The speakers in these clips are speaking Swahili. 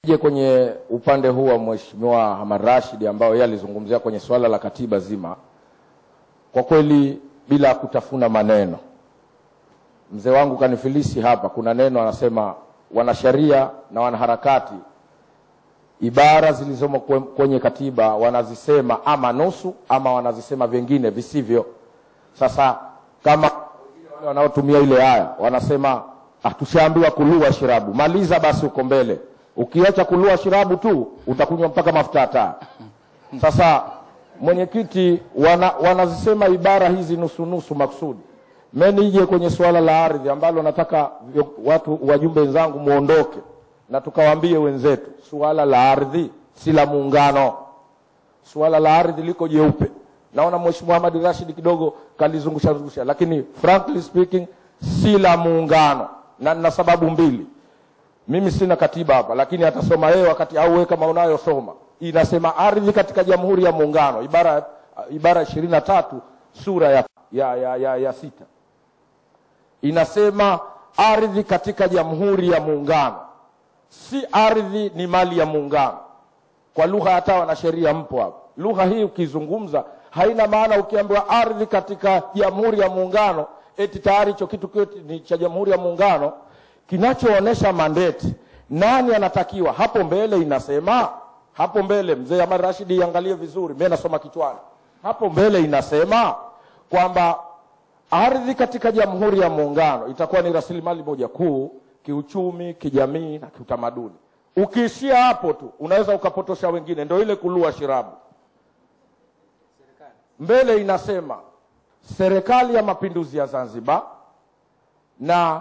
Je, kwenye upande huu wa Mheshimiwa Hamad Rashid ambao yeye alizungumzia kwenye swala la katiba zima, kwa kweli bila kutafuna maneno, mzee wangu kanifilisi hapa. Kuna neno anasema, wanasheria na wanaharakati, ibara zilizomo kwe- kwenye katiba wanazisema ama nusu ama wanazisema vingine visivyo. Sasa kama wale wanaotumia ile aya wanasema ah, tushaambiwa kulua shirabu, maliza basi uko mbele. Ukiacha kulua shirabu tu utakunywa mpaka mafuta ya taa. Sasa mwenyekiti, wana, wanazisema ibara hizi nusu nusu makusudi. Mimi nije kwenye suala la ardhi ambalo nataka vyo- watu wajumbe wenzangu muondoke na tukawaambie wenzetu, suala la ardhi si la muungano. Suala la ardhi liko jeupe. Naona Mheshimiwa Ahmad Rashid kidogo kalizungusha zungusha, lakini frankly speaking si la muungano, na nina sababu mbili. Mimi sina katiba hapa, lakini atasoma yeye wakati au wewe kama unayosoma. Inasema ardhi katika Jamhuri ya Muungano, ibara ibara ishirini na tatu sura ya, ya, ya, ya, ya sita inasema ardhi katika Jamhuri ya Muungano, si ardhi ni mali ya muungano. Kwa lugha hata wanasheria mpo hapo, lugha hii ukizungumza haina maana. Ukiambiwa ardhi katika Jamhuri ya Muungano, eti tayari hicho kitu kyote ni cha Jamhuri ya Muungano. Kinachoonyesha mandate nani anatakiwa hapo mbele, inasema hapo mbele, mzee Ahmad Rashid, iangalie vizuri, mimi nasoma kichwani. Hapo mbele inasema kwamba ardhi katika Jamhuri ya Muungano itakuwa ni rasilimali moja kuu kiuchumi, kijamii na kiutamaduni. Ukiishia hapo tu unaweza ukapotosha wengine, ndio ile kulua shirabu. Mbele inasema serikali ya mapinduzi ya Zanzibar na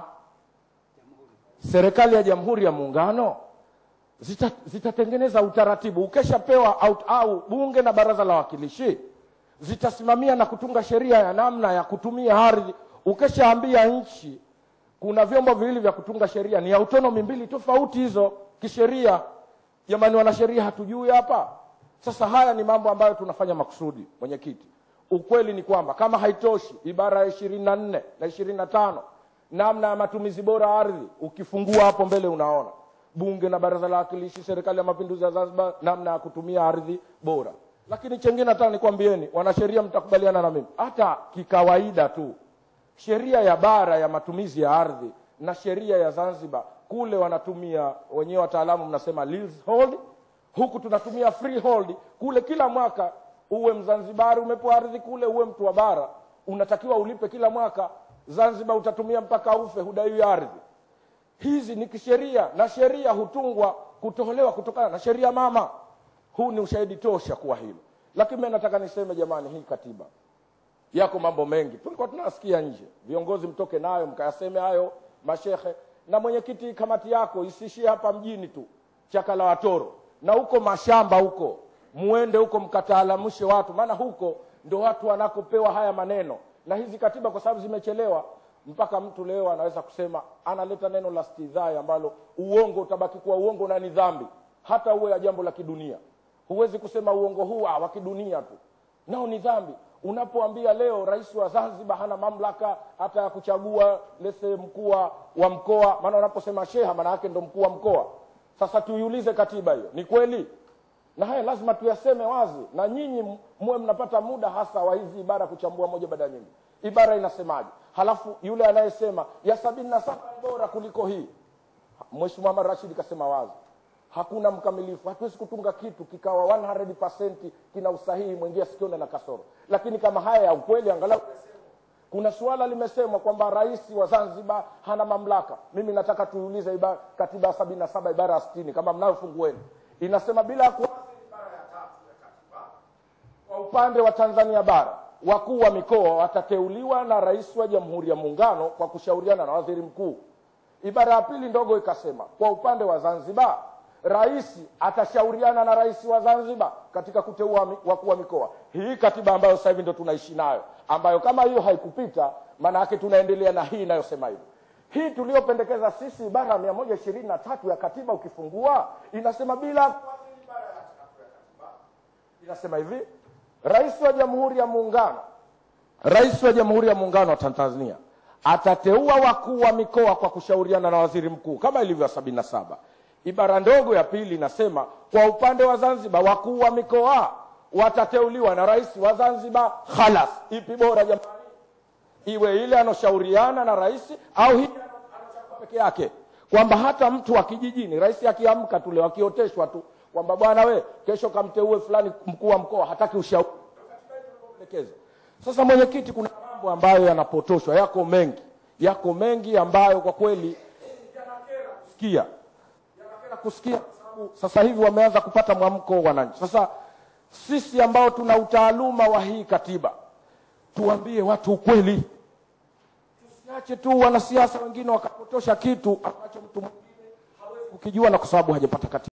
serikali ya Jamhuri ya Muungano zita- zitatengeneza utaratibu ukeshapewa au, au bunge na baraza la wawakilishi zitasimamia na kutunga sheria ya namna ya kutumia ardhi. Ukeshaambia nchi kuna vyombo viwili vya kutunga sheria, ni autonomy mbili tofauti hizo kisheria. Jamani wanasheria, hatujui hapa. Sasa haya ni mambo ambayo tunafanya makusudi, mwenyekiti. Ukweli ni kwamba kama haitoshi, ibara ya ishirini na nne na ishirini na tano namna ya matumizi bora ya ardhi, ukifungua hapo mbele unaona bunge na baraza la wawakilishi, serikali ya mapinduzi ya Zanzibar, namna ya kutumia ardhi bora. Lakini chengine nataka nikwambieni, wanasheria, mtakubaliana na mimi, hata kikawaida tu sheria ya bara ya matumizi ya ardhi na sheria ya Zanzibar kule wanatumia wenyewe, wataalamu mnasema leasehold, huku tunatumia freehold. Kule kila mwaka uwe Mzanzibari umepewa ardhi kule, uwe mtu wa bara unatakiwa ulipe kila mwaka. Zanzibar utatumia mpaka ufe, hudaiwi ardhi. Hizi ni kisheria na sheria hutungwa kutolewa kutokana na sheria mama. Huu ni ushahidi tosha kuwa hilo. Lakini mimi nataka niseme jamani, hii katiba yako mambo mengi tulikuwa tunasikia nje. Viongozi mtoke nayo mkayaseme hayo, mashehe na mwenyekiti, kamati yako isiishie hapa mjini tu chaka la watoro, na huko mashamba huko muende huko mkataalamushe watu, maana huko ndo watu wanakopewa haya maneno na hizi katiba, kwa sababu zimechelewa mpaka mtu leo anaweza kusema analeta neno la stidhai ambalo uongo utabaki kuwa uongo na ni dhambi, hata uwe ya jambo la kidunia. Huwezi kusema uongo huu ah, wa kidunia tu, nao ni dhambi. Unapoambia leo rais wa Zanzibar hana mamlaka hata ya kuchagua lese mkuu wa- wa mkoa, maana unaposema sheha maana yake ndo mkuu wa mkoa. Sasa tuiulize katiba hiyo, ni kweli? Na haya lazima tuyaseme wazi, na nyinyi muwe mnapata muda hasa wa hizi ibara kuchambua moja baada ya nyingine. Ibara inasemaje? Halafu yule anayesema ya sabini na saba ni bora kuliko hii, Mheshimiwa Ahmad Rashid kasema wazi, hakuna mkamilifu. Hatuwezi kutunga kitu kikawa 100% kina usahihi, mwingia sikiona na kasoro. Lakini kama haya ya ukweli, angalau kuna suala limesemwa kwamba rais wa Zanzibar hana mamlaka. Mimi nataka tuulize ibara, katiba ya sabini na saba ibara ya sitini kama mnayo fungueni, inasema bila ya kuathiri ibara ya tatu ya katiba kwa upande wa Tanzania bara wakuu wa mikoa watateuliwa na rais wa Jamhuri ya Muungano kwa kushauriana na waziri mkuu. Ibara ya pili ndogo ikasema kwa upande wa Zanzibar rais atashauriana na rais wa Zanzibar katika kuteua mi- wakuu wa mikoa. Hii katiba ambayo sasa hivi ndo tunaishi nayo, ambayo kama hiyo haikupita, maana yake tunaendelea na hii inayosema hivyo. Hii tuliyopendekeza sisi, ibara ya mia moja ishirini na tatu ya katiba ukifungua inasema bila kuathiri ibara ya tatu ya katiba inasema hivi rais wa jamhuri ya muungano rais wa jamhuri ya muungano wa tanzania atateua wakuu wa mikoa kwa kushauriana na waziri mkuu kama ilivyo sabini na saba ibara ndogo ya pili inasema kwa upande wa zanzibar wakuu wa mikoa watateuliwa na rais wa zanzibar khalas ipi bora jamani iwe ile anoshauriana na rais au hii anachagua peke yake kwamba hata mtu wa kijijini rais akiamka tule wakioteshwa tu kwamba bwana we kesho kamteue fulani mkuu wa mkoa hataki ushauri maelekezo. Sasa mwenyekiti, kuna mambo ambayo yanapotoshwa, yako mengi, yako mengi ambayo kwa kweli yanakera kusikia, yanakera kusikia kwa sababu sasa hivi wameanza kupata mwamko wananchi. Sasa sisi ambao tuna utaaluma wa hii katiba, tuambie watu ukweli, tusiache tu wanasiasa wengine wakapotosha kitu ambacho mtu mwingine hawezi kukijua na kwa sababu hajapata katiba.